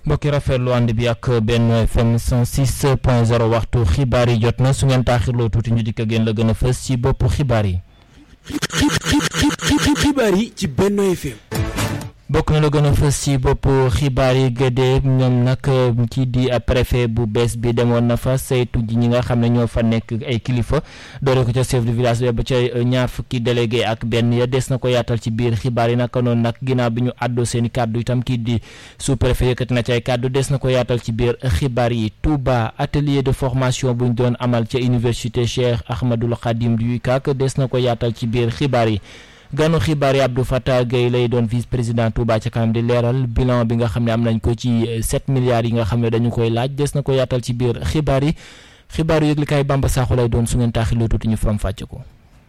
mbokki rafetlu ànd bi ak benn FM 106 point 0 waxtu xibaar yi jot na su ngeen taaxirloo tuuti ñu dikk ak yéen la gën a fës ci boppu xibaar yi. xibaar yi ci Benno FM. bokk na la gën a fës ci bopp xibaar yi gëdee ñoom nag kii di préfet bu bees bi demoon na fa saytu ji ñi nga xam ne ñoo fa nekk ay kilifa doore ko ca chef de village ba ca ñaar fukki délégué ak benn ya des na ko yaatal ci biir xibaar yi naka noonu nag ginnaaw bi ñu àddoo seen i kàddu itam kii di sous préfet yëkkati na ci ay kàddu des na ko yaatal ci biir xibaar yi Touba atelier de formation bu ñu doon amal ca université Cheikh Ahmadoul Khadim du UCAC des na ko yaatal ci biir xibaar yi. ganu xibaar yi Abdou Fattah Gueye lay doon vice président Touba ca kanam di leeral bilan bi nga xam ne am nañ ko ci 7 milliards yi nga xam ne dañu koy laaj des na ko yaatal ci biir xibaar yi xibaar yu yëglikaay Bamba Sakho lay doon su ngeen taaxiloo tuuti ñu faram fàcce ko.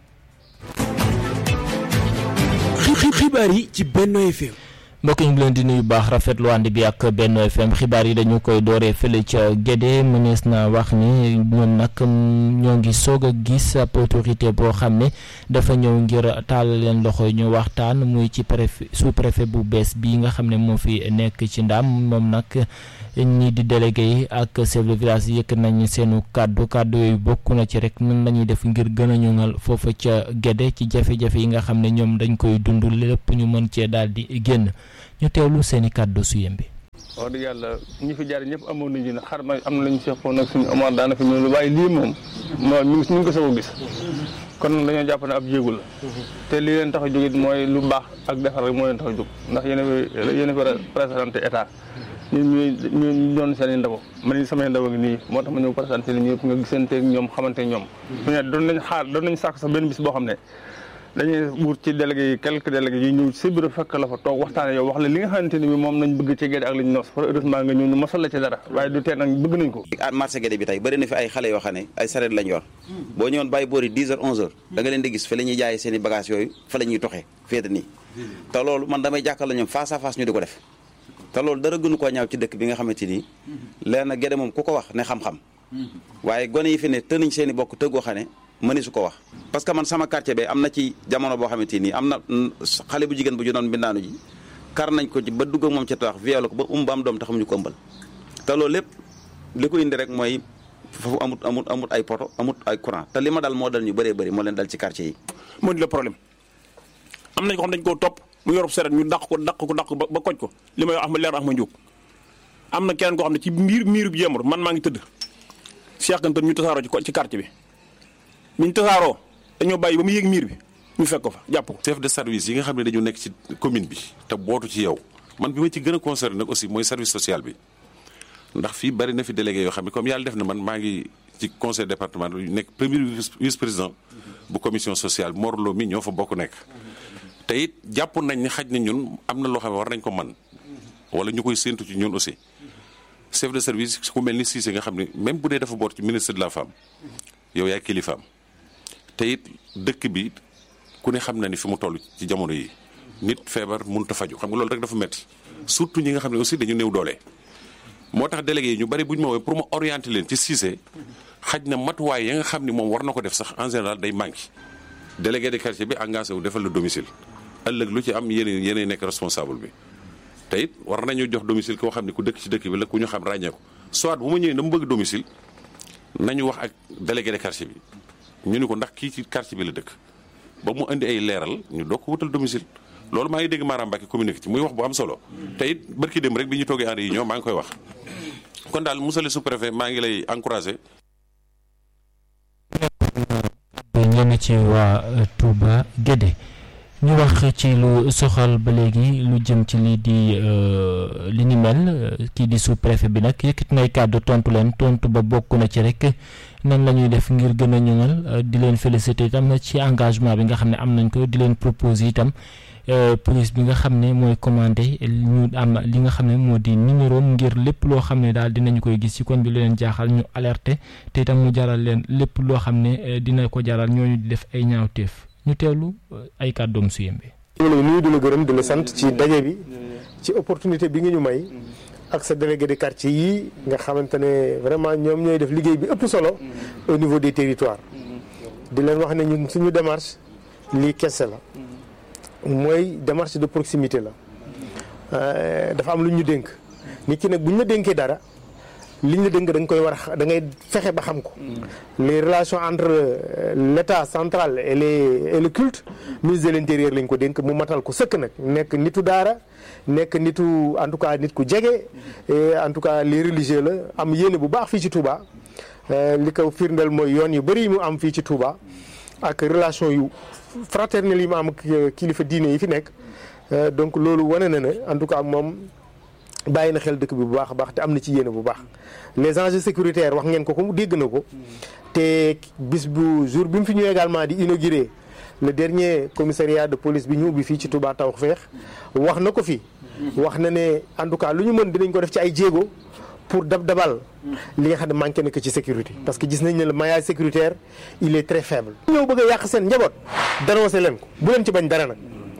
xibaar yi ci Benno FM. mbokk ñu ngi leen di nuyu baax rafetlu ànd bi ak Benno FM xibaar yi dañu koy dooree fële ca Gédé mënees na wax ni ñoom nag ñoo ngi soog a gis ab autorité boo xam ne dafa ñëw ngir taal leen loxo ñu waxtaan muy ci préfet sous préfet bu bees bii nga xam ne moo fi nekk ci ndam moom nag ñii di délégué yi ak chef de village yëkk nañ seenu kàddu kàddu yooyu bokk na ci rek nan lañuy def ngir gën a ñoŋal foofa ca Gédé ci jafe-jafe yi nga xam ne ñoom dañ koy dund lépp ñu mën cee daal di génn. ñu teewlu seen i kàddu su yem bi. wax dëgg yàlla ñi fi jaar ñëpp amoon nañu ne xar na am na lu ñu seqoon nag suñu Omar daana fi ñëw waaye lii moom moom ñu ngi ko soog a gis kon dañoo jàpp ne ab jéegu la te li leen tax a jógit mooy lu baax ak defar rek moo leen tax a jóg ndax yéen a yéen a présenté état ñun ñu ñu doon seen i ndaw man ni samay ndaw ngi nii moo tax ma ñëw présenté li ñëpp nga gisante ñoom xamante ñoom doon nañ xaar doon nañ sàkk sax benn bis boo xam ne dañuy wut ci délégué yi quelques délégués yi ñëw ci bureau fekk la fa toog waxtaane yow wax la li nga xamante ni bi moom nañ bëgg ci Gédé ak lañ nos heureusement nga ñëw ñu mosal la ci dara waaye du tee nag bëgg nañ ko marché Gédé bi tey bëri na fi ay xale yoo xam ne ay sareet lañ yor boo ñëwoon bàyyi boori 10 heures 11 heures da nga leen di gis fa la ñuy jaayee seen i bagage yooyu fa la ñuy toxee féete nii te loolu man damay jàkkal la ñoom face à face ñu di ko def te loolu dara gënu koo ñaaw ci dëkk bi nga xamante nii leen na Gédé moom ku ko wax ne xam-xam waaye gone yi fi ne tënañ seen i bokk tëggoo xam ne mëni su ko wax parce que man sama quartier bi am na ci jamono boo xamante nii am na xale bu jigéen bu ju doon mbindaanu ji kar nañ ko ci ba dugg ak moom ca tax violé ko ba um ba am doom taxamuñu ko ëmbal te loolu lépp li ko indi rek mooy foofu amut amut amut ay poto amut ay courant te li ma dal moo dal ñu bëree bëri moo leen dal ci quartier yi moo di le problème am nañ ko xam dañ koo topp mu yorub seret ñu dàq ko dàq ko dàq ba koj ko li may wax ma leer ax ma njóg am na keneen koo xam ne ci miir miiru bi jemur man maa ngi tëdd Cheikh Kanté ñu tasaaroo ci quartier bi ñu tasaaroo dañoo bàyyi ba mu yéeg miir bi ñu fekk ko fa jàpp ko. chef de service yi nga xam ne dañu nekk ci commune bi te bootu ci yow man bi ma ci gën a concerné nag aussi mooy service social bi ndax fii bari na fi délégué yoo xam ne comme yàlla def na man maa ngi ci conseil départemental yu nekk premier vice président bu commission sociale Morlo mi ñoo fa bokk nekk. te it jàpp nañ ni xaj na ñun am na loo xam ne war nañ ko man wala ñu koy séentu ci ñun aussi chef de service ku mel ni Cissé nga xam ne même bu dee dafa boot ci ministre de la femme yow yaay kilifaam. te it dëkk bi ku ne xam na ni fi mu toll ci jamono yi nit feebar mënut a faju xam nga loolu rek dafa métti surtout ñi nga xam ne aussi dañu néew doole. moo tax délégué yi ñu bari bu ñu ma woowee pour ma orienter leen ci Cissé xaj na matuwaay ya nga xam ni moom war na ko def sax en général day manqué délégué de quartier bi engagé wu defal la domicile ëllëg lu ci am yéen yéenay nekk responsable bi. te it war nañu jox domicile koo xam ne ku dëkk ci dëkk bi la ku ñu xam ràññee ko soit bu ma ñëwee dama bëgg domicile nañu wax ak délégué de quartier bi. ñu ni ko ndax kii ci quartier bi la dëkk ba mu indi ay leeral ñu doog ko wutal domicile loolu maa ngi dégg Mara Mbacke communiqué ci muy wax bu am solo te it barki dem rek bi ñu toogee en réunion maa ngi koy wax kon daal monsieur le sous-préfet maa ngi lay encouragé. ñenn ci waa Touba Gédé ñu wax ci lu soxal ba léegi lu jëm ci lii di li ni mel kii di sous-préfet bi nag yëkkati nay kàddu tontu leen tontu ba bokk na ci rek. nan la ñuy def ngir gën a ñoŋal di leen féliciter itam ci engagement bi nga xam ne am nañ ko di leen proposer itam police bi nga xam ne mooy commandé ñu am li nga xam ne moo di numéro ngir lépp loo xam ne daal dinañu koy gis ci koñ bi lu leen jaaxal ñu alerter te itam mu jaral leen lépp loo xam ne dina ko jaral ñooñu di def ay ñaawteef ñu teewlu ay kàddoom su yembe. ñu lay nuyu di la gërëm di la sant ci daje bi ci opportunité bi nga ñu may. ak sa délégué de quartier yi nga xamante ne vraiment ñoom ñooy def liggéey bi ëpp solo au niveau des territoires di leen wax ne ñun suñu démarche lii kese la mooy démarche de proximité la dafa am lu ñu dénk nit ki nag bu ñu la dénkee dara li ñu la dénk da nga koy war a da ngay fexe ba xam ko les relations entre l' état central et les et le culte ministre de l' intérieur lañ ko dénk mu matal ko sëkk nag nekk nitu daara nekk nitu en tout cas nit ku jege et en tout cas les religieux la am yéene bu baax fii ci Touba li ko firndeel mooy yoon yu bëri yi mu am fii ci Touba ak relation yu fraternelle yi mu am ak kilifa diine yi fi nekk donc loolu wane na ne en tout cas moom bàyyi na xel dëkk bi bu baax a baax te am na ci yéene bu baax les enjeux sécuritaires wax ngeen ko ko dégg na ko te bis bu jour bi mu fi ñëw également di inauguré le dernier commissariat de police bi ñu ubbi fii ci Touba Tawfekh wax na ko fi wax na ne en tout cas lu ñu mën dinañ ko def ci ay jéego pour dab dabal li nga xam ne manqué na ko ci sécurité parce que gis nañ ne le maillage sécuritaire il est très faible. ñëw bëgg a yàq seen njaboot dénoncé leen ko bu leen ci bañ dara nag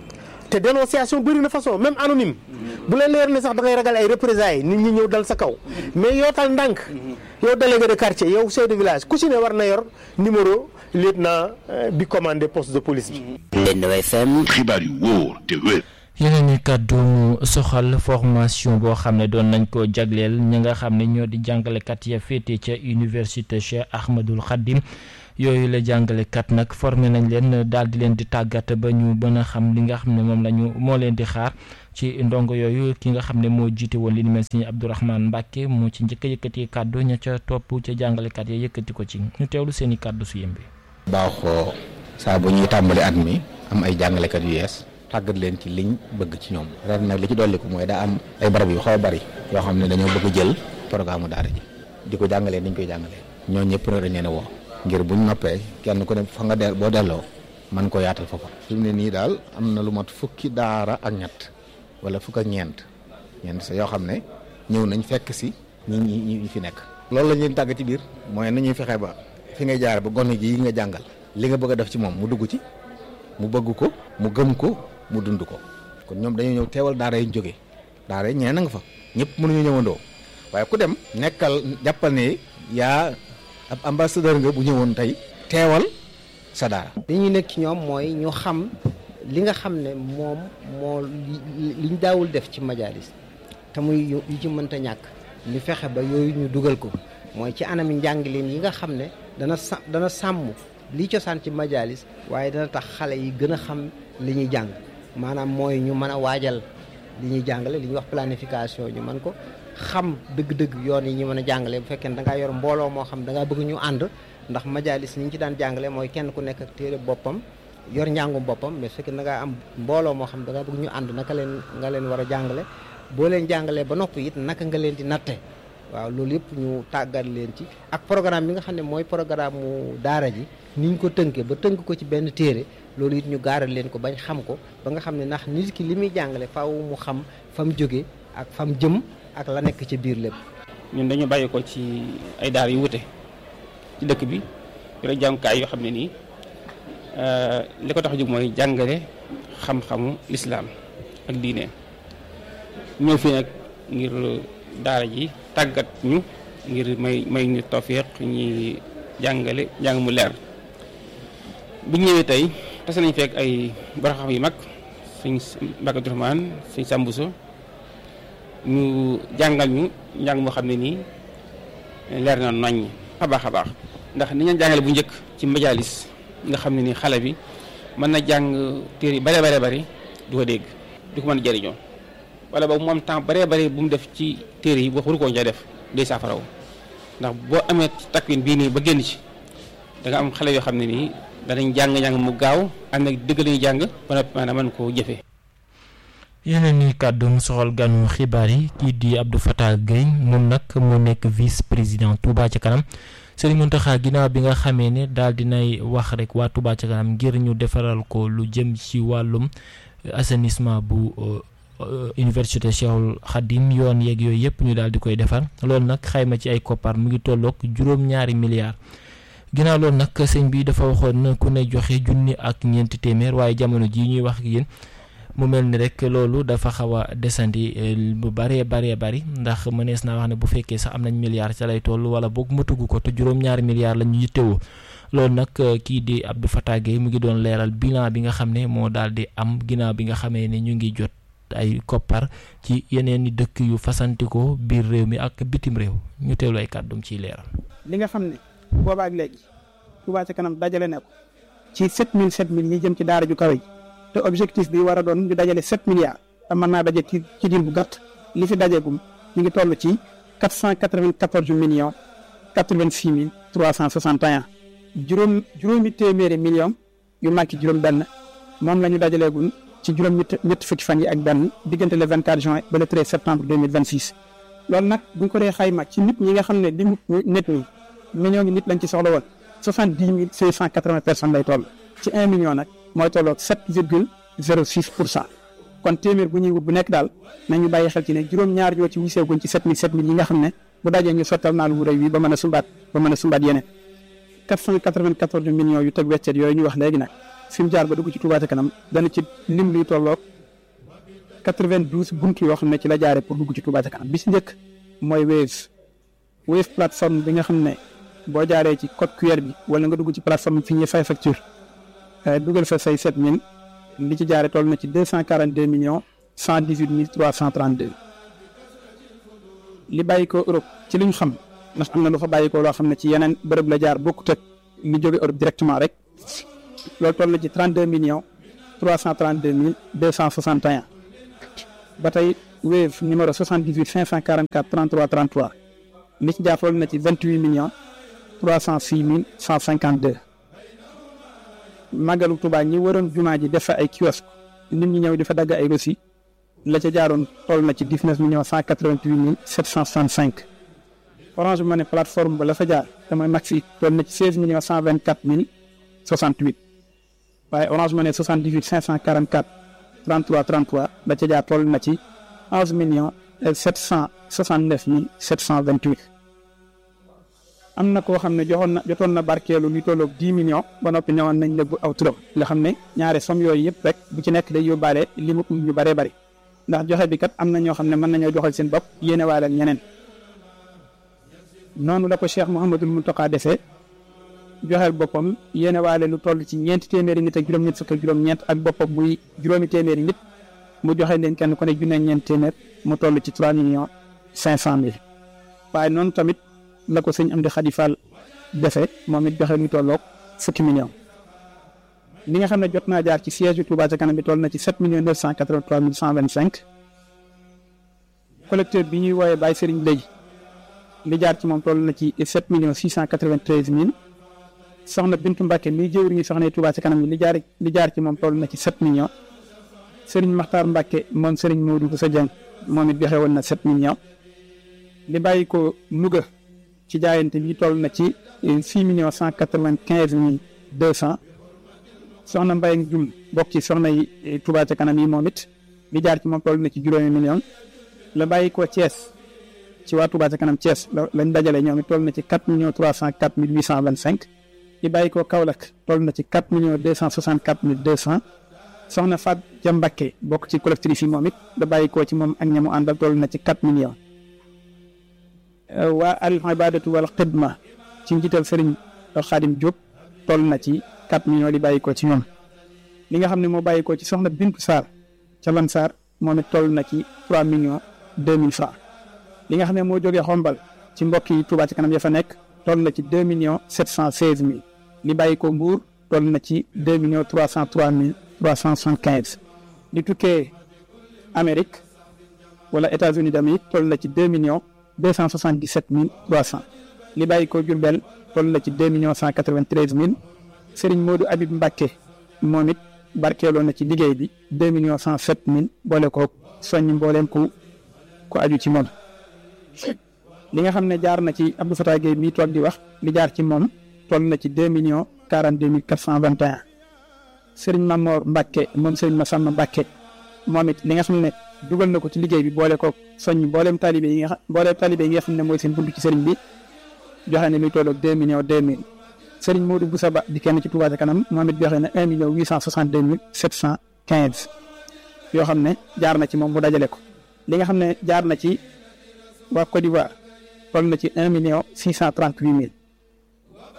te dénonciation bëri na façon même anonyme bu leen leer ne sax da ngay ragal ay représailles nit ñi ñëw dal sa kaw mais yootal ndànk yow délégué de quartier yow chef de village ku ci ne war na yor numéro lieutenant bi commandé poste de police bi. Benno FM. xibaar yu wóor te wér. yeneen i kàddu mu soxal formation boo xam ne doon nañ ko jagleel ñi nga xam ne ñoo di jàngalekat ya féete ca université Cheikh Ahmadul Khadim yooyu la jàngalekat nag formé nañ leen daal di leen di tàggat ba ñu mën a xam li nga xam ne moom la ñu moo leen di xaar ci ndongo yooyu ki nga xam ne moo jiite woon li ni mel si Abdourahmane Mbacke moo ci njëkk a yëkkati kàddu ña ca topp ca jàngalekat ya yëkkati ko ci ñu teewlu seen i kàddu su yëmbi. baaxoo saa bu ñuy tàmbali at mi am ay jàngalekat yu yees. tàggat leen ci liñ bëgg ci ñoom ren nag li ci dolli ko mooy daa am ay barab yu xaw a bari yoo xam ne dañoo bëgg jël programme daara ji di ko jàngalee niñ koy jàngalee ñoo ñëpp nag dañ leen a woo ngir buñ noppee kenn ku ne fa nga del boo delloo man ko yaatal foofa fi mu ne nii daal am na lu mat fukki daara ak ñett wala fukk ak ñeent ñeent sa yoo xam ne ñëw nañ fekk si ñi ñi ñi fi nekk loolu la ñuy tàgg ci biir mooy nañuy fexe ba fi ngay jaar ba gone ji yi nga jàngal li nga bëgg a def ci moom mu dugg ci mu bëgg ko mu gëm ko mu dund ko kon ñoom dañoo ñëw teewal daara yi ñu jógee daara yi ñeneen a nga fa ñëpp mënuñu ñëwandoo waaye ku dem nekkal jàppal ne yaa ab ambassadeur nga bu ñëwoon tey teewal sa daara. li ñu nekk ci ñoom mooy ñu xam li nga xam ne moom moo liñ daawul def ci majalis te muy yu ci mënta ñàkk ñu fexe ba yooyu ñu dugal ko mooy ci anami njàngileen yi nga xam ne dana sa dana sàmm li cosaan ci majalis waaye dana tax xale yi gën a xam li ñuy jàng maanaam mooy ñu mën a waajal li ñuy jàngale li ñuy wax planification ñu mën ko xam dëgg-dëgg yoon yi ñu mën a jàngale bu fekkee ne da ngaa yor mbooloo moo xam da ngaa bëgg ñu ànd ndax majalis ni ñu ci daan jàngale mooy kenn ku nekk ak téere boppam yor njàngum boppam mais su fekkee da ngaa am mbooloo moo xam da ngaa bëgg ñu ànd naka leen nga leen war a jàngale boo leen jàngalee ba noppi it naka nga leen di natte waaw loolu yëpp ñu tàggat leen ci ak programme bi nga xam ne mooy programme mu daara ji ni ñu ko tënkee ba tënk ko ci benn téere loolu it ñu gaaral leen ko bañ xam ko ba nga xam ne ndax nit ki li muy jàngale faaw mu xam fa mu jóge ak fa mu jëm ak la nekk ci biir lépp. ñun dañu bàyyi ko ci ay daara yu wute ci dëkk bi yore jàngukaay yoo xam ne nii li ko tax a jóg mooy jàngale xam-xamu lislaam ak diine ñëw fii nag ngir daara ji tàggat ñu ngir may may ñu tawfiq ñi jàngale jàng mu leer bi ñu ñëwee tey tase nañ fekk ay boroxam yu mag suñ Mbàkke Abdourahmane suñ Sambuso ñu jàngal ñu njàng moo xam ne nii leer na nañ a baax a baax ndax ni ñu jàngale bu njëkk ci majalis nga xam ne ni xale bi mën na jàng téere yi bare bare bari du ko dégg du ko mën a jëriñoo wala boobu moom temps bare bare bu mu def ci téere yi boo waru koo ca def day saafaraw ndax boo amee takwin bii nii ba génn ci da nga am xale yoo xam ne nii danañ jàng-jàng mu gaaw am nag dëgg lañuy jàng ba noppi maanaam mën koo jëfee yeneen i kàddu mu soxal ganu xibaar yi kii di Abdou Fatah Gueye moom nag moo nekk vice président Touba ca kanam Serigne Mountakha ginnaaw bi nga xamee ne daal dinay wax rek waa Touba ca kanam ngir ñu defaral ko lu jëm ci wàllum assainissement bu université Cheikhul Khadim yoon yeeg yooyu yëpp ñu daal di koy defar loolu nag xayma ci ay koppar mu ngi tolloog juróom-ñaari milliards ginnaaw loolu nag sëñ bi dafa waxoon ku ne joxe junni ak ñeenti téeméer waaye jamono jii ñuy wax ak yéen mu mel ni rek loolu dafa xaw a desandi bu baree baree bari ndax mënees naa wax ne bu fekkee sax am nañ milliards ca lay toll wala boog matugu ko te juróom-ñaari milliards la ñu yittewoo loolu nag kii di Abdou Fatah Gueye mu ngi doon leeral bilan bi nga xam ne moo daal di am ginnaaw bi nga xamee ne ñu ngi jot ay koppar ci yeneen i dëkk yu fasantikoo biir réew mi ak bitim réew ñu teewlu ay kàddum ciy leeral. li nga xam ne boobaak léegi Touba ca kanam dajale ne ko ci 7000 7000 yi jëm ci daara ju kawe ji te objectif bi war a doon ñu dajale 7 milliards te mën naa daje ci ci diir bu gàtt li fi dajeegum ñu ngi toll ci 494 millions 86 mille 361 juróom juróomi téeméeri millions yu manqué juróom-benn moom la ñu dajaleegum ci juróom ñett ñett fukki fan yi ak benn diggante le 24 juin ba le 13 septembre 2026. loolu nag bu ñu ko dee xayma ci nit ñi nga xam ne li mu nit ñi millions ngi nit lañ ci soxla woon soixante dix mille cinq cent quatre vingt personnes lay toll ci un million nag mooy tolloog sept virgule zéro six pour cent kon téeméer bu ñuy wut bu nekk daal nañu bàyyi xel ci ne juróom-ñaar yoo ci wiseeguñ ci sept mille sept mille yi nga xam ne bu dajee ñu sottal naa lu wu rëy wi ba mën a sumbaat ba mën a sumbaat yeneen quatre cent quatre vingt quatorze millions yu teg weccet yooyu ñu wax léegi nag fi mu jaar ba dugg ci Touba ca kanam dana ci lim luy tolloog quatre vingt douze buntu yoo xam ne ci la jaaree pour dugg ci Touba ca kanam bi si njëkk mooy Wave Wave plateforme bi nga xam ne boo jaaree ci code QR bi wala nga dugg ci plateforme fi ñuy fay facture dugal fa say 7000 li ci jaaree toll na ci 242 millions 118 mille 332 li bàyyi ko Europe ci li ñu xam ndax am na lu fa bàyyi ko loo xam ne ci yeneen bërëb la jaar bokkut ak li jóge Europe directement rek loolu toll na ci 32 millions 332 mille 261 ba tey Wave numéro 78 544 33 33 li ci jaar toll na ci 28 millions 306 mille 152 màggalu Tuubaa ñi waroon jumaa ji def fa ay kiosque nit ñi ñëw di fa dagg ay reçu la ca jaaroon toll na ci 19 millions 188 mille 765 Orange Money plateforme ba la fa jaar te mooy Maxi toll na ci 16 millions 124 mille 68 waaye Orange Money 78 544 33 33 la ca jaar toll na ci 11 millions 769 mille 728 am na koo xam ne joxoon na jotoon na barkeelu lu tolloog 10 millions ba noppi ñëwoon nañ nëbbu aw turam nga xam ne ñaare somme yooyu yëpp rek bu ci nekk day yóbbaale li mu ñu bëree bëri ndax joxe bi kat am na ñoo xam ne mën nañoo joxal seen bopp yéene waale ak ñeneen noonu la ko Cheikh Mouhamadul Mountakha defee joxeel boppam yéene waale lu toll ci ñeenti téeméeri nit ak juróom-ñett fukk ak juróom-ñeent ak boppam muy juróomi téeméeri nit mu joxe leen kenn ku ne junne ñeent téeméer mu toll ci 3 millions 500 mille waaye noonu tamit. la ko sëñ Amdi Xadi Fall defee moom it joxe lu tolloog fukki millions li nga xam ne jot naa jaar ci siège bi Touba ca kanam bi toll na ci sept millions neuf cent quatre-vingt-trois mille cent vingt-cinq collecteur bi ñuy wooyee Baye Serigne léegi li jaar ci moom toll na ci sept millions six cent quatre-vingt-treize mille soxna Bintu Mbacke mi jëwriñu soxna Touba ca kanam bi li jaar li jaar ci moom toll na ci sept millions Serigne Makhtar Mbacke moom Serigne Modou Boussa Dieng moom it joxe woon na sept millions li bàyyi ko Louga. ci jaayante bi toll na ci six millions cent quatre-vingt-quinze mille deux cent soxna Mbaye ak Jum bokk ci soxna yi Touba ca kanam yi moom it li jaar ci moom toll na ci juróomi millions la bàyyi ko Thiès ci waa Touba ca kanam Thiès lañ dajale ñoom it toll na ci quatre millions trois cent quatre mille huit cent vingt-cinq li bàyyi ko Kaolack toll na ci quatre millions deux cent soixante-quatre mille deux cent soxna Fat Ja Mbakke bokk ci collectrice yi moom it la bàyyi ko ci moom ak ñamu àndal toll na ci quatre millions. waa al ibadatu wal xidma ci njiital Serigne Xaadim Diop toll na ci 4 millions di bàyyi ko ci ñoom li nga xam ne moo bàyyi ko ci soxna Bintu Sarr ca Lan Sarr moom it toll na ci 3 millions 2000 francs li nga xam ne moo jógee xombal ci mbokk yi Touba ci kanam ya fa nekk toll na ci 2 millions 716 mille li bàyyi ko Mbour toll na ci 2 millions 303 mille 375 li tukkee Amérique wala États-Unis d'Amérique toll na ci 2 millions. deux cent soixante dix sept mille trois cent li bàyyi ko Jurbel toll na ci deux millions cent quatre vingt treize mille Serigne Modou Habib Mbacke moom it barkeeloo na ci liggéey bi deux millions cent sept mille boole ko soññ mbooleem ku ku aju ci moom. li nga xam ne jaar na ci Abdou Fatah Gueye mii toog di wax li jaar ci moom toll na ci deux millions quarante deux mille quatre cent vingt et un Serigne Mamor Mbacke moom Serigne Massamba Mbacke moom it li nga xam ne. dugal na ko ci liggéey bi boole ko soññ mbooleem talibé yi nga xam mbooleem talibé yi nga xam ne mooy seen buntu ci sëriñ bi joxe na luy tolloog deux millions deux mille sëriñ Modou Boussa Ba di kenn ci Touba ca kanam moom it joxe na un million huit cent soixante deux mille sept cent quinze yoo xam ne jaar na ci moom mu dajale ko li nga xam ne jaar na ci waa Côte d'Ivoire toll na ci un million six cent trente huit mille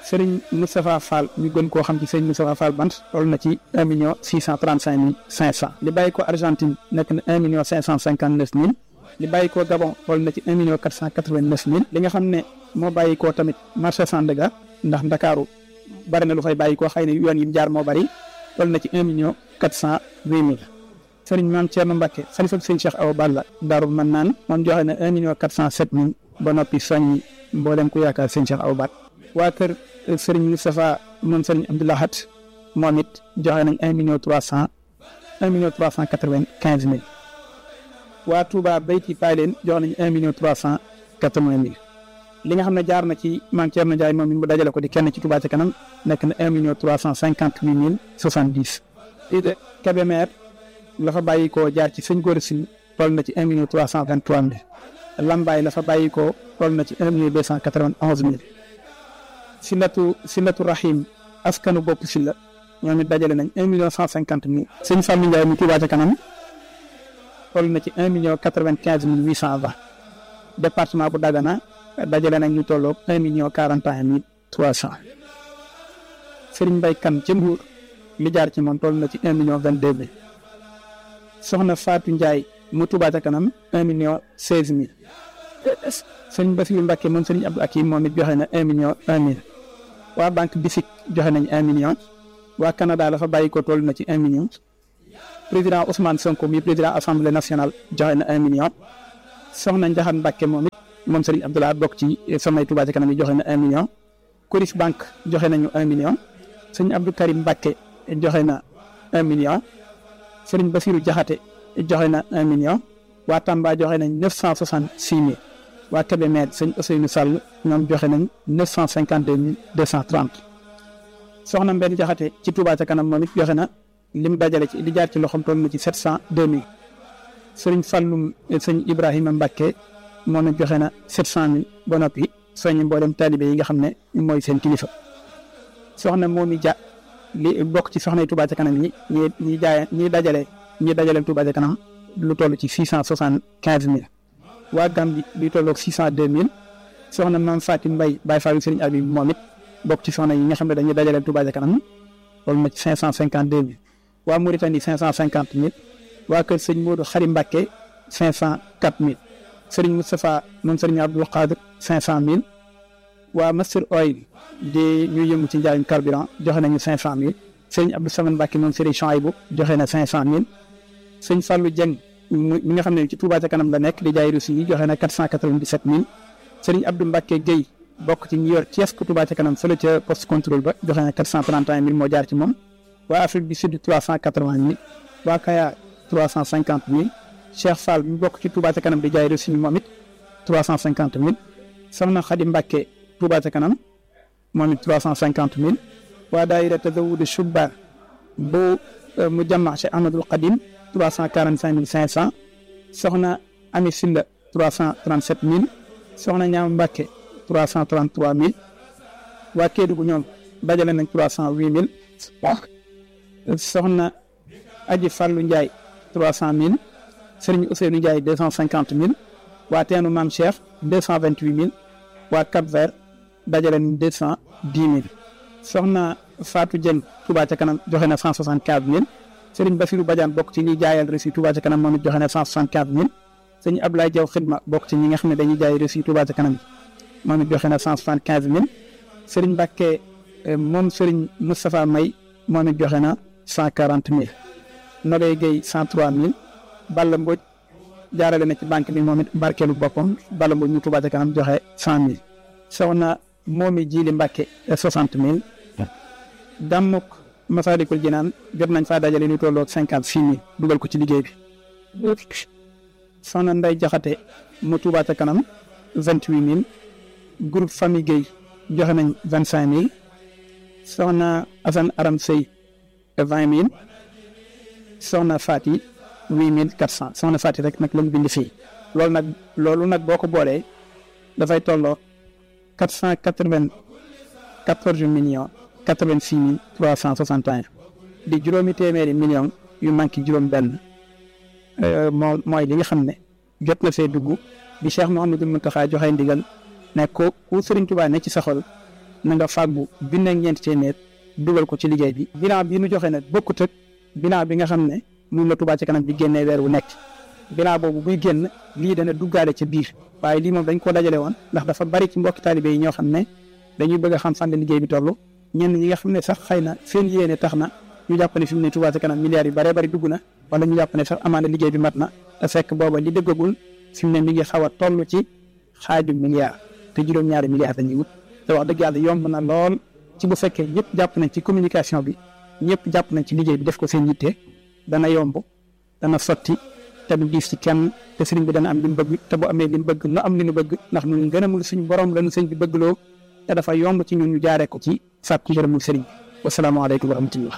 Serigne Moustapha Fall ñu gën koo xam ci Serigne Moustapha Fall bant toll na ci un million six cent trente cinq mille cinq cent li bàyyi ko Argentine nekk na un million cinq cent cinquante neuf mille li bàyyi ko Gabon toll na ci un million quatre cent quatre vingt neuf mille li nga xam ne moo bàyyi ko tamit marché Sandaga ndax Ndakaaru bari na lu fay bàyyi koo xëy na yoon yi mu jaar moo bari toll na ci un million quatre cent huit mille Serigne Mame Thierno Mbacke xalifa Serigne Cheikh Awa Balla Daaru man naan moom joxe na un million quatre cent sept mille ba noppi soññi mboolem ku yaakaar Serigne Cheikh Awa Balla waa kër Serigne Moustapha moom Serigne Abdoulahat moom it joxe nañ un million trois cent un million trois cent quatre vingt quinze mille waa Touba Beyti Payleen joxe nañ un million trois cent quatre vingt mille li nga xam ne jaar na ci Mame Thierno Ndiaye moom it mu dajale ko di kenn ci Touba ca kanam nekk na un million trois cent cinquante huit mille soixante dix. Kébémer la fa bàyyi koo jaar ci sëñ Gora Sy toll na ci un million trois cent vingt trois mille Lambaay la fa bàyyi koo toll na ci un million deux cent quatre vingt onze mille. Silatu Silatu Rahim askanu bopp si la ñoom it dajale nañ un million cent cinquante mille. sëñ Fallou Ndiaye mu Touba ca kanam toll na ci un million quatre vingt quinze mille huit cent vingt. département bu Dagana dajale nañ ñu tolloog un million quarante et un mille trois cent. Serigne Mbaye Kane ca Mbour li jaar ci moom toll na ci un million vingt deux mille. Soxna Fatou Ndiaye mu Touba ca kanam un million seize mille. Serigne Bassirou Mbacke moom Serigne Abdou Akim moom it joxe na un million un mille. waa banque BICIC joxe nañ un million. waa Canada la fa bàyyi ko toll na ci un million. président Ousmane Sonko mi président assemblée nationale joxe na un million. soxna Njaxan Mbacke moom it moom Serigne Abdoulaye bokk ci samay Touba ca kanam yi joxe na un million. Coris Banque joxe nañu un million. sëñ Abdou Karim Mbacke joxe na un million. Serigne Bassirou Diakhaté joxe na un million. waa Tamba joxe nañ neuf cent soixante six mille. waa Kébémer sëñ Ousseynou Sall ñoom joxe nañ neuf cent cinquante deux mille deux cent trente. soxna Mbène Diakhaté ci Touba ca kanam moom it joxe na lim dajale ci li jaar ci loxoom toll na ci sept cent deux mille. Sëriñ Fallum sëñ Ibrahima Mbacke moom it joxe na sept cent mille ba noppi soññi mboolem taalibe yi nga xam ne mooy seen kilifa. soxna Momi Dia li bokk ci soxna Touba ca kanam yi ñi ñi jaay ñi dajale ñi dajale Touba ca kanam lu toll ci six cent soixante quinze mille. waa Gambie li tolloog six cent deux mille soxna Mame Fatim Mbaye Baye Fallou Serigne Abi moom it bokk ci soxna yi nga xam ne dañuy dajale Touba ca kanam loolu na ci cinq cent cinquante deux mille. waa Mauritanie cinq cent cinquante mille. waa kër sëñ Modou Xari Mbacke cinq cent quatre mille Serigne Moustapha moom Serigne Abdoul Qadir cinq cent mille waa Master Oil di ñuy yëngu ci njaayum carburant joxe nañu cinq cent mille Serigne Abdou Samane Mbacke moom Serigne Chouaïbou joxe na cinq cent mille sëñ Fallou Dieng mi nga xam ne ci Touba ca kanam la nekk di jaay Russie yi joxe na quatre cent quatre vingt dix sept mille Serigne Abdou Mbacke Guèye bokk ci ñi yor Thiès ku Touba ca kanam fële ca poste contrôle ba joxe na quatre cent trente et un mille moo jaar ci moom waa Afrique du Sud trois cent quatre vingt mille waa Kaya trois cent cinquante mille Cheikh Fall mi bokk ci Touba ca kanam di jaay reçu moom it trois cent cinquante mille Soxna Xadi Mbacke Touba ca kanam moom it trois cent cinquante mille waa daayira Tazawudu Shubban bu mu jàmma Cheikh Ahmadul Qadim trois cent quarante cinq mille cinq cent Soxna Ami Silla trois cent trente sept mille Soxna Ñaam Mbacke trois cent trente trois mille waa Kédougou ñoom dajale nañ trois cent huit mille Soxna Aji Fallou Ndiaye trois cent mille Serigne Ousseynou Ndiaye deux cent cinquante mille waa teenu Maam Cheikh deux cent vingt huit mille waa Cap Vert dajale nañ deux cent dix mille soxna Fatou Dieng Touba ca kanam joxe na cent soixante quinze mille Serigne Bassirou Badiane bokk ci ñi jaayal reçu Touba ca kanam moom it joxe na cent soixante quinze mille sëñ Abdoulaye Diaw Xidma bokk ci ñi nga xam ne dañuy jaay reçu Touba ca kanam moom it joxe na cent soixante quinze mille Serigne Mbacke moom Serigne Moustapha May moom it joxe na cent quarante mille. Nogay Gueye cent trois mille Balla Mbodj jaarale na ci banque bi moom it barkeelu boppam Balla Mbodj ñu Touba ca kanam joxe cent mille soxna moomi Jili Mbacke soixante mille Dammuk Masalikul Jinaan jot nañ faa dajale lu tolloog cinquante six mille dugal ko ci liggéey bi soxna Nday Jaxate mu Touba ca kanam vingt huit mille groupe famille Gueye joxe nañ vingt cinq mille soxna Assane Aram Sey vingt mille soxna Fati huit mille quatre cent soxna Fati rek nag lañ bind fii loolu nag loolu nag boo ko boolee dafay tolloo quatre cent quatre vingt quatorze millions quatre vingt six mille trois cent soixante et un di juróomi téeméeri millions yu manqué juróom-benn moo mooy li nga xam ne jot na fee dugg bi Cheikh Mouhamadou Mountakha joxe ndigal ne ko ku Serigne Touba ne ci sa xol na nga fàggu junne ak ñeenti téeméer dugal ko ci liggéey bi bilan bi nu joxe nag bokkut ak bilan bi nga xam ne moom la Touba ci kanam bi génnee weer wu nekk bilan boobu buy génn lii dana duggaale ca biir waaye lii moom dañ koo dajale woon ndax dafa bari ci mbokki taalibe yi ñoo xam ne dañuy bëgg a xam fan la liggéey bi toll ñenn ñi nga xam ne sax xëy na seen yéene tax na ñu jàpp ne fi mu ne Touba ci kanam milliards yu baree bari dugg na wala ñu jàpp ne sax amaana liggéey bi mat na te fekk booba li dëggagul fi mu ne mi ngi xaw a toll ci xaaju milliard te juróom-ñaari milliards dañuy wut te wax dëgg yàlla yomb na lool ci bu fekkee ñëpp jàpp nañ ci communication bi ñëpp jàpp nañ ci liggéey bi def ko seen yitte dana yomb dana sotti te du diis ci kenn te sëriñ bi dana am li mu bëgg te bu amee li mu bëgg nu am li mu bëgg ndax ñun gënamul suñu borom lañu sëñ bi bëggloo te dafa yomb ci ñun ñu jaaree ko ci sàkku ngërëmul sëriñ bi wasalaamaaleykum wa rahmatullah.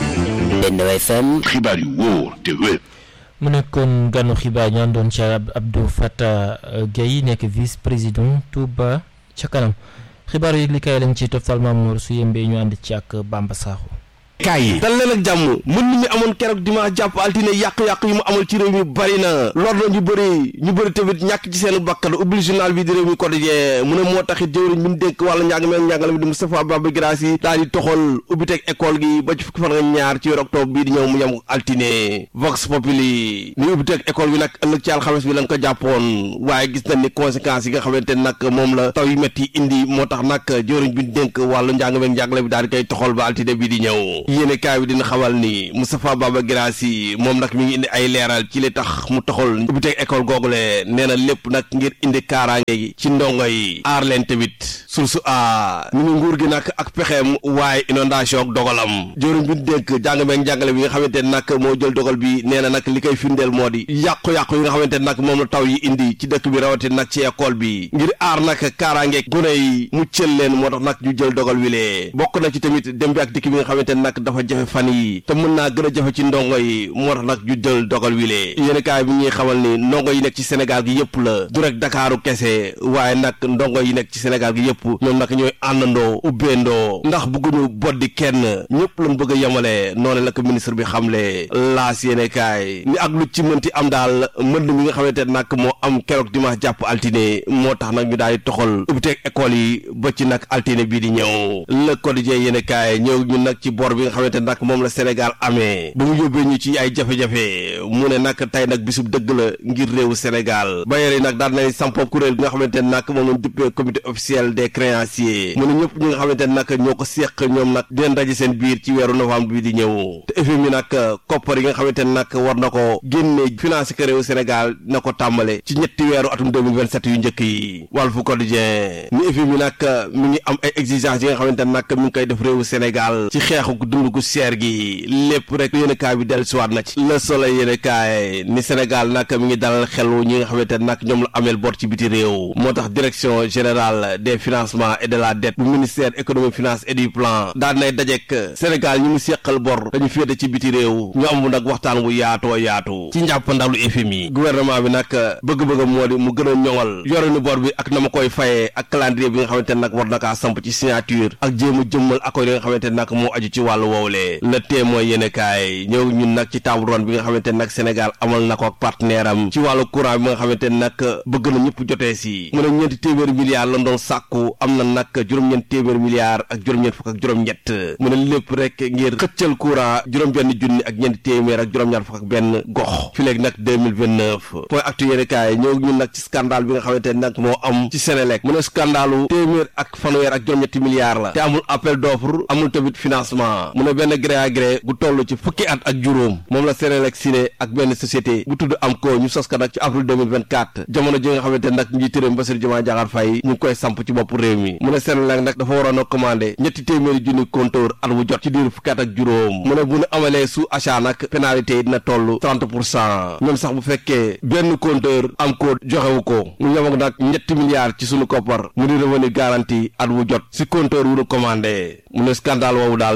Benno FM xibaar yu wóor te wér. mu nekkoon ganu xibaar ñu àndoon ci Abdou Fatah Gueye nekk vice président Touba ca kanam xibaar yi li kay lañ ci toftal Mamour su yembee ñu ànd ci ak Bamba Sakho kaay yi dal leen ak jàmm mën mi amoon keroog dimanche jàpp altine yàq-yàq yi mu amal ci réew mi bari na lor na ñu bëri ñu bëri tamit ñàkk ci seen bakkan ubbil journal bi di réew mi quotidien mu ne moo taxit jëwriñ bi mu dénk wàllu njàng meeg njàngale mi di Moustapha Baba Guirassy daal di toxal ubbi teg école gi ba ci fukki fan ak ñaar ci weeru octobre bii di ñëw mu yem altine Vox Populi ni ubbi teg école bi nag ëllëg ci alxames bi lañ ko jàppoon waaye gis nañ ni conséquences yi nga xamante nag moom la taw yu métti indi moo tax nag jëwriñ bi mu dénk wàllu njàng meeg njàngale bi daal di koy toxal ba altine bii di ñëw yéene kaay bi dina xamal ni Moustapha Baba Guirassy moom nag mi ngi indi ay leeral ci li tax mu taxul ubbi teg école googule nee na lépp nag ngir indi kaaraange gi ci ndongo yi aar leen tamit source a ni ngi nguur gi nag ak pexeem waaye inondation ak dogalam jëwriñ bi dénk jàng meeg njàngale bi nga xamante ne nag moo jël dogal bi nee na nag li koy firndeel moo di yàqu-yàqu yi nga xamante ne nag moom la taw yi indi ci dëkk bi rawati nag ci école bi ngir aar nag kaaraange gune yi mu cël leen moo tax nag ñu jël dogal wi lee bokk na ci tamit dem bi ak dikk bi nga xamante ne nag dafa jafe fan yi te mën naa gën a jafe ci ndongo yi moo tax nag ñu jël dogal wi lee yéen kaay bi ñuy xamal ni ndongo yi nekk ci Sénégal gi yëpp la du rek Dakaaru kese waaye nag ndongo yi nekk ci Sénégal gi yëpp ñoom nag ñooy àndandoo ubbeendoo ndax bëgguñu boddi kenn ñëpp lañ bëgg a yemale noonu la ko ministre bi xamle laas yéen kaay ni ak lu ci mënti am daal mbënd mi nga xamante ne nag moo am keroog dimanche jàpp altine moo tax nag ñu daal di toxal ubbiteeg école yi ba ci nag altine bii di ñëw le quotidien yéen kaay ñëw ñu nag ci bor bi nga xamante ne nag moom la Sénégal amee ba mu yóbbee ñu ci ay jafe-jafe mu ne nag tey nag bisub dëgg la ngir réewu Sénégal bayeer yi nag daal nañ sampo kuréel bi nga xamante ne nag moom lañ duppee comité officiel des créanciers mu ne ñëpp ñi nga xamante ne nag ñoo ko seq ñoom nag dinañ daje seen biir ci weeru novembre bi di ñëw te FMI nag koppar yi nga xamante ne nag war na ko génne financé ko réewu Sénégal na ko tàmbale ci ñetti weeru atum 2027 yu njëkk yi Walf Quotidien ni FMI nag mi ngi am ay exigences yi nga xamante ne nag mi ngi koy def réewu Sénégal ci xeexu dund gu seer gi lépp rek yéen kaay bi dellu siwaat na ci Le Soleil yéen kaay ni Sénégal nag mi ngi dalal xelu ñi nga xamante ne nag ñoom la ameel bor ci biti réew moo tax direction générale des financements et de la dette bu ministère économie finance et du plan daan nay dajek Sénégal ñi mu seqal bor dañu féete ci biti réew ñu am nag waxtaan bu yaatoo yaatu ci njàppandalu FMI gouvernement bi nag bëgg-bëgg moo di mu gën a ñoŋal yorenu bor bi ak na ma koy fayee ak calendrier bi nga xamante ne nag war na kaa samp ci signature ak jéem a jëmmal accord yi nga xamante ne nag moo aju ci wàllu woowlee le témoin yéene kaay ñëw ñun nag ci table ronde bi nga xamante ne nag Sénégal amal na ko ak partenaire am ci wàllu courant bi nga xamante ne nag bëgg na ñëpp jotee si mu ne ñeenti téeméeri milliards lan doon sàkku am na nag juróom-ñeent téeméeri milliards ak juróom-ñeent fukk ak juróom-ñett mu ne lépp rek ngir xëccal courant juróom-benn junni ak ñeenti téeméer ak juróom-ñaar fukk ak benn gox fi léegi nag 2029 point actu yéene kaay ñëw ñun nag ci scandale bi nga xamante ne nag moo am ci Sénélec mu ne scandalu téeméer ak fanweer ak juróom-ñetti milliards la te amul appel d'offre amul tamit financement mu ne benn gré à gré gu toll ci fukki at ak juróom moom la Sénélec signé ak benn société bu tudd am ko ñu sos ko nag ci avril 2024 jamono ji nga xamante ne nag njiit réew mi Bassirou Diomaye Diakhar Faye ñu ngi koy samp ci bopp réew mi mu ne Sénélec nag dafa waroon a commandé ñetti téeméeri junni compteur at wu jot ci diir fukki at ak juróom mu ne bu ñu amalee sous achat nag pénalité yi dina toll 30 pour cent ñoom sax bu fekkee benn compteur am ko joxewu ko mu yem ak nag ñetti milliards ci sunu koppar mu di revenu garanti at wu jot si compteur wu ñu commandé mu ne scandale woowu daal rëy na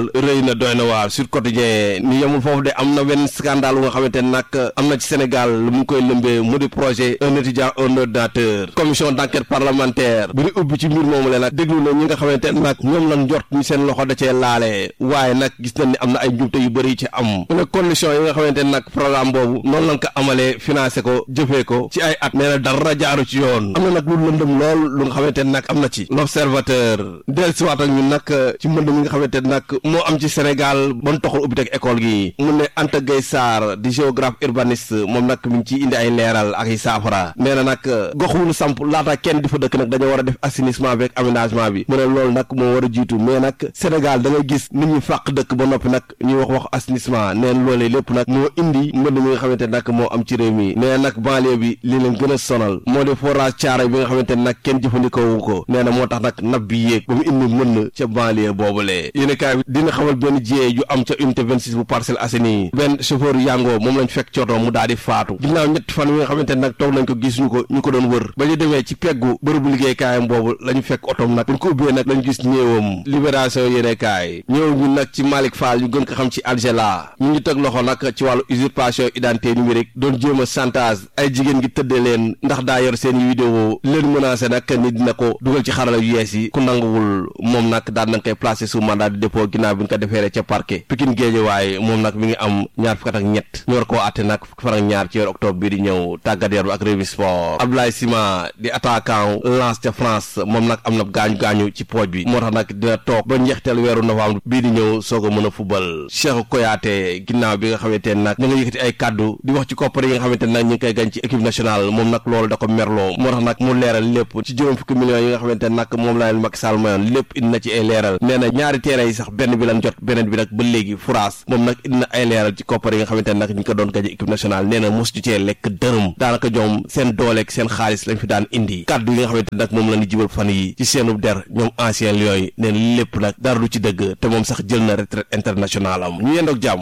na doy na waar Sud Quotidien ni yemul foofu de am na benn scandale bu nga xamante ne nag am na ci Sénégal lu mu ngi koy lëmbee mu di projet un étudiant un ordinateur commission d'enquête parlementaire bi ñu ubbi ci mbir moomu le nag déglu na ñi nga xamante ne nag ñoom lan jot ñu seen loxo da cee laale waaye nag gis nañ ni am na ay njumte yu bëri ci am mu ne condition yi nga xamante ne nag programme boobu noonu lañ ko amalee financé ko jëfee ko ci ay at nee na dara jaaru ci yoon am na nag lu lëndëm lool lu nga xamante ne nag am na ci l'observateur dellusiwaat ak ñun nag ci mbënd mi nga xamante ne nag moo am ci Sénégal ban toxul ubbi teg école gi mu ne Anta Gueye Sarr di géographe urbaniste moom nag mi ngi ciy indi ay leeral ak ay saafara nee na nag gox wu ñu samp laata kenn di fa dëkk nag dañoo war a def assainissement avec aménagement bi mu ne loolu nag moo war a jiitu mais nag Sénégal da ngay gis nit ñi fàq dëkk ba noppi nag ñuy wax wax assainissement nee na loolee lépp nag moo indi mbënd mi nga xamante ne nag moo am ci réew mi nee na nag banlieue bi li leen gën a sonal moo di forage caare bi nga xamante ne nag kenn jëfandikoo wu ko nee na moo tax nag nab bi yéeg ba mu indi mën ca banlieue boobule yéen kaay bi dina xamal benn jiyee ju am ca unité 26 bu Parcelles Assainies benn chauffeur yango moom lañ fekk cooto mu daal di faatu ginnaaw ñetti fan yi nga xamante ne nag toog nañ ko gisuñu ko ñu ko doon wër ba ñu demee ci peggu bërëbu liggéeykaayam boobu la ñu fekk otom nag buñ ko ubbee nag lañ gis néewam libération yéene kaay ñëw ñu nag ci Malick Fall ñu gën ko xam ci Algela ñu ngi teg loxo nag ci wàllu usurpation identité numérique doon jéem a chantage ay jigéen gi tëddee leen ndax daa yor seen i vidéo leen menacé nag ni dina ko dugal ci xarala yu yees yi ku nanguwul moom nag daan nañ koy placé sous mandat de dépôt ginnaaw bi ñu ko defeere ca parquet Pikine Guédiawaye moom nag mi ngi am ñaar fukk ak ñett ñu war koo àtte nag fukki fan ak ñaar ci weeru octobre bii di ñëw tàggat yaram ak revue sport Abdoulaye Sima di attaquant Lens ca France moom nag am na gaañu gaañu ci pooj bi moo tax nag dina toog ba njeexteel weeru novembre bii di ñëw soog a mën a fubal Cheikh Koyaate ginnaaw bi nga xamante ne nag ñu nga yëkkati ay kàddu di wax ci koppar yi nga xamante ne nag ñu ngi koy gañ ci équipe nationale moom nag loolu da ko merloo moo tax nag mu leeral lépp ci juróom fukki millions yi nga xamante ne nag moom la leen Macky Sall mayoon lépp indi na ci ay leeral nee na ñaari terrain yi sax benn bi lan jot beneen bi nag ba léegi France moom nag indi na ay leeral ci koppar yi nga xamante ne nag ñu ko doon gañ équipe nationale nee na mos ñu cee lekk dërëm daanaka ñoom seen dooleeg seen xaalis lañ fi daan indi kàddu yi nga xamante ne nag moom la ñu jibal fan yi ci seenu der ñoom ancien lions yi neen lépp nag dara du ci dëgg te moom sax jël na retraite internationale am ñu yendoog jàmm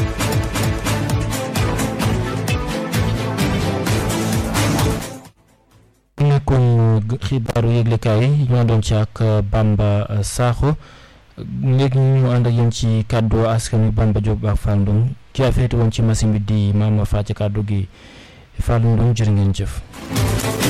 nekkoon xibaaru yëglekaay yi ñoo doon ci ak Bamba Sakho léegi ñu ànd ak yéen ci kàddu askan wi Bamba Diop ak Fall Ndong ki a féete woon ci machine bi di Mama Fatia kàddu gi Fall Ndong jërë ngeen jëf